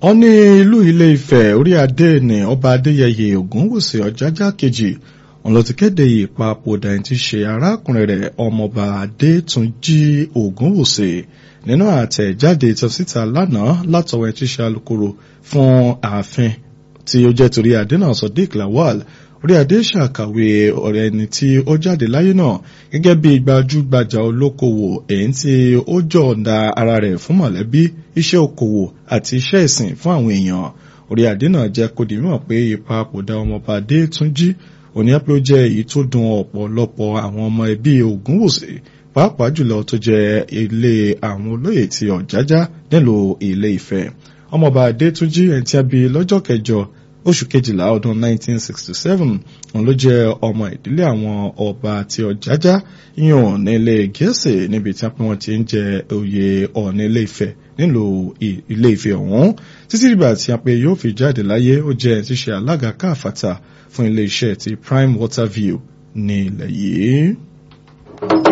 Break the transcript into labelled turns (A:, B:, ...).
A: wọ́n ní ìlú ilé ifẹ̀ orí adé ní ọba adéyẹyẹ ògúnwùsì ọ̀jájá kejì òun ló ti kéde ìpapòdà ẹni tí í ṣe arákùnrin rẹ̀ ọmọọba adétúnjì ògúnwùsì nínú àtẹ̀jáde tó síta lánàá látọwọ́ ẹni tí í ṣe alukoro fún ààfin tí ó jẹ́ torí adé náà sodiq lawal orí adé ṣàkàwé ọ̀rẹ́ ẹni tí ó jáde láyé náà gẹ́gẹ́ bí gbajúgbajà olókoòwò èyí tí ó jọ̀ọ̀da ara rẹ̀ fún mọ̀lẹ́bí iṣẹ́ okòwò àti iṣẹ́ ìsìn fún àwọn èèyàn orí adé náà jẹ́ kó di mímọ̀ pé ìpapòdà ọmọọba Adétúnjí òní pé ó jẹ́ èyí tó dùn ọ̀pọ̀lọpọ̀ àwọn ọmọ ẹbí Ògúnwùsì pàápàá jùlọ tó jẹ́ ilé àwọn olóyè ti Ọ̀jájá nílùú Ilé Ifẹ̀ ọmọọba Adétúnjí ẹni tí a bí lọ́jọ́ kẹjọ oṣù kejìlá ọdún 1967 òun ló jẹ́ ọmọ ìdílé àwọn ọba àti ọ̀jájá yíyan nílé gẹ̀ẹ́sì níbi tí wọ́n ti ń jẹ oyè ọ̀ọ̀ni ilé Ifẹ̀ nílùú ilé Ifẹ̀ ọ̀hún títí dìgbà tí a pé yóò fi jáde láyé ó jẹ́ ti ṣe alága káàfàtà fún ilé iṣẹ́ ti Prime Water View ní ilẹ̀ yìí.